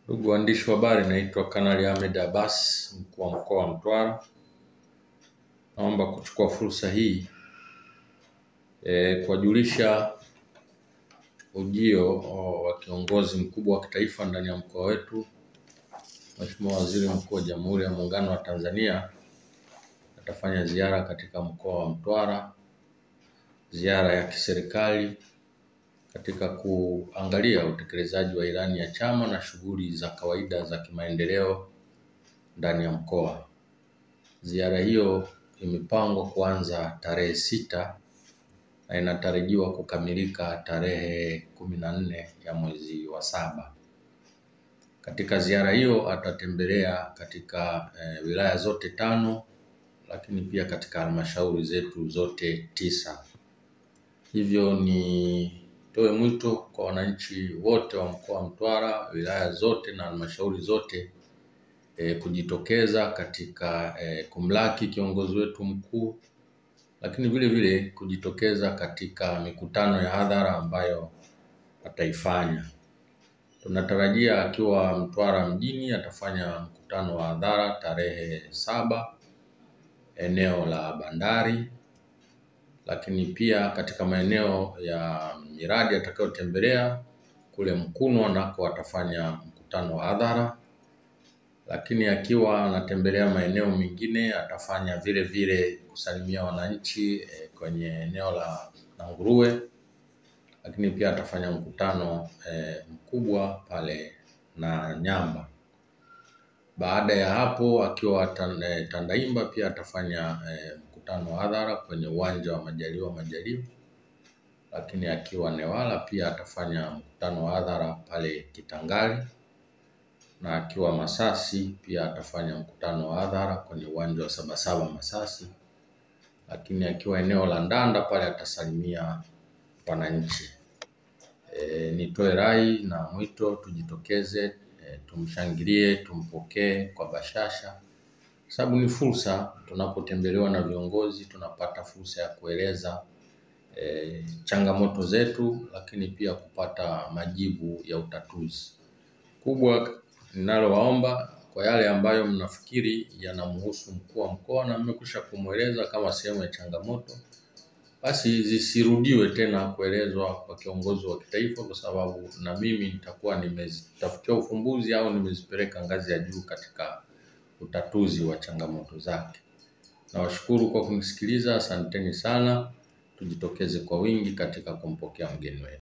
Ndugu waandishi wa habari, naitwa Kanali Ahmed Abbas, mkuu wa mkoa wa Mtwara. Naomba kuchukua fursa hii e, kuwajulisha ujio wa kiongozi mkubwa wa kitaifa ndani ya mkoa wetu, Mheshimiwa Waziri Mkuu wa Jamhuri ya Muungano wa Tanzania atafanya ziara katika mkoa wa Mtwara, ziara ya kiserikali katika kuangalia utekelezaji wa ilani ya chama na shughuli za kawaida za kimaendeleo ndani ya mkoa. Ziara hiyo imepangwa kuanza tarehe sita na inatarajiwa kukamilika tarehe kumi na nne ya mwezi wa saba. Katika ziara hiyo atatembelea katika eh, wilaya zote tano lakini pia katika halmashauri zetu zote tisa. Hivyo nitoe mwito kwa wananchi wote wa mkoa wa Mtwara, wilaya zote na halmashauri zote e, kujitokeza katika e, kumlaki kiongozi wetu mkuu, lakini vile vile kujitokeza katika mikutano ya hadhara ambayo ataifanya. Tunatarajia akiwa Mtwara mjini atafanya mkutano wa hadhara tarehe saba eneo la bandari, lakini pia katika maeneo ya miradi atakayotembelea kule Mkunwa nako atafanya mkutano wa hadhara, lakini akiwa anatembelea maeneo mengine atafanya vile vile kusalimia wananchi eh, kwenye eneo la Nanguruwe, lakini pia atafanya mkutano eh, mkubwa pale na Nyamba. Baada ya hapo akiwa Tan- Tandaimba pia atafanya eh, mkutano wa hadhara kwenye uwanja wa Majaliwa Majaliwa, lakini akiwa Newala pia atafanya mkutano wa hadhara pale Kitangali, na akiwa Masasi pia atafanya mkutano wa hadhara kwenye uwanja wa Sabasaba Masasi, lakini akiwa eneo la Ndanda pale atasalimia wananchi. E, nitoe rai na mwito tujitokeze, e, tumshangilie, tumpokee kwa bashasha, sababu ni fursa. Tunapotembelewa na viongozi tunapata fursa ya kueleza e, changamoto zetu, lakini pia kupata majibu ya utatuzi. Kubwa ninalowaomba kwa yale ambayo mnafikiri yanamhusu mkuu wa mkoa na mmekwisha kumweleza kama sehemu ya changamoto, basi zisirudiwe tena kuelezwa kwa kiongozi wa kitaifa, kwa sababu na mimi nitakuwa nimezitafutia ufumbuzi au nimezipeleka ngazi ya juu katika utatuzi wa changamoto zake. Nawashukuru kwa kunisikiliza, asanteni sana. Tujitokeze kwa wingi katika kumpokea mgeni wetu.